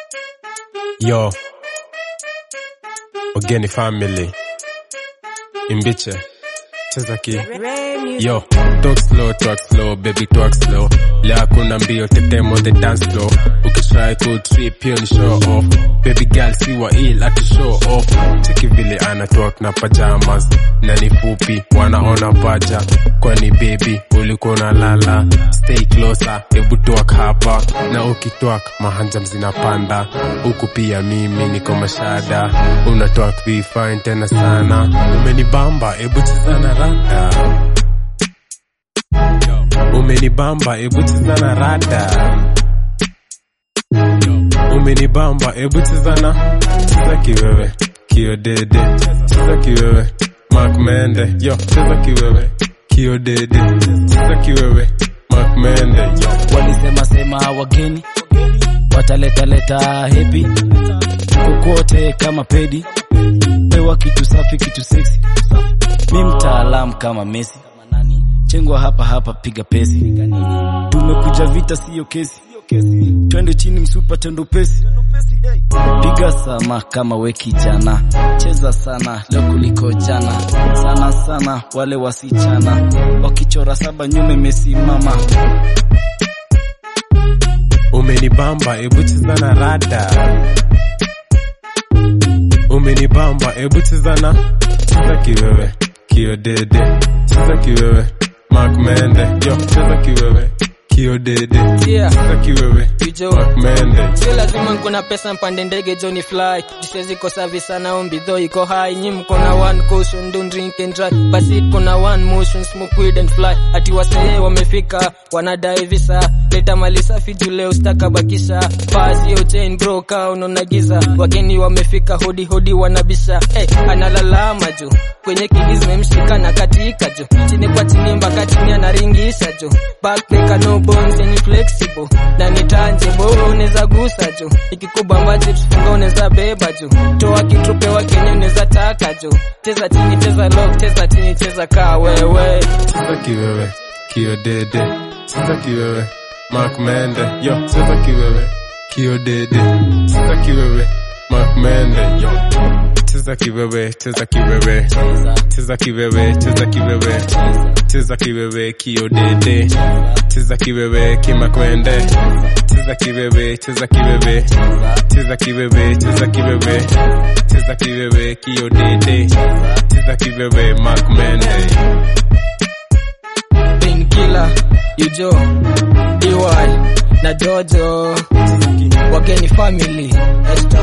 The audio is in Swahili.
Yo, Ogeni family, Imbiche, cheza ki. Yo, talk slow, talk slow, baby talk slow. Leo hakuna mbio, tetemo the dance floor. Ukitry ku trip, hiyo ni show off. Baby girl, si wa ill, ati show off. Cheki vile ana talk na pajamas. Na ni fupi, wanaona paja. Kwani baby, ulikuwa unalala. Stay closer, hebu talk hapa. Na ukitwak, mahanjam zinapanda. Huku pia mimi niko mashada. Una talk vi fine tena sana. Umenibamba, hebu cheza na rada. Umenibamba, ebu cheza na rada. Umenibamba, ebu cheza na cheza kiwewe, kio dede, cheza kiwewe, Mark Mende, yo, cheza kiwewe, kio dede, cheza kiwewe, Mark Mende, yo. walisema sema wageni wataletaleta hepi kokote kama pedi pewa kitu safi kitu seksi mi mtaalamu kama Messi chengwa hapa hapa piga pesi tumekuja vita siyo kesi twende chini msupa tendo pesi piga sama kama we kijana cheza sana leo kuliko jana sana sana wale wasichana wakichora saba nyume imesimama Umenibamba, ebu cheza na rada. Umenibamba, ebu cheza na cheza kiwewe, kio dede, cheza kiwewe, Mark Mende, yo, cheza kiwewe, kio dede, Yeah. cheza kiwewe, Kijo. Mark Mende, sio lazima nkuna pesa mpande ndege joni fly jisezi ko savi sana ombi though iko high nyi mko na one caution don't drink and drive basi kuna one motion smoke weed and fly ati wasee wamefika wanadai visa leta mali safi juu leo staka bakisha pasi yo chain bro ka unaona giza wageni wamefika hodi hodi wanabisha hey, analalama juu kwenye kidi zimemshika na katika juu chini kwa chini mpaka chini anaringisha juu backpacker no bones yani flexible na ni tangible unaweza gusa juu ikikubamba chips funga unaweza beba juu toa kitu pewa kenye unaweza taka juu cheza chini cheza lock cheza chini cheza kaa wewe cheza kiwewe, kio dede, cheza kiwewe, Mark Mende, yo, cheza kiwewe, kio dede, cheza kiwewe, Mark Mende, yo. Cheza kiwewe, cheza kiwewe, cheza kiwewe, cheza kiwewe, cheza kiwewe, kio dede, cheza kiwewe, kimakwende, cheza kiwewe, cheza kiwewe, cheza kiwewe, cheza kiwewe, cheza kiwewe, kio dede, cheza kiwewe, Mark Mende. painkiller yujo dy na jojo wageni family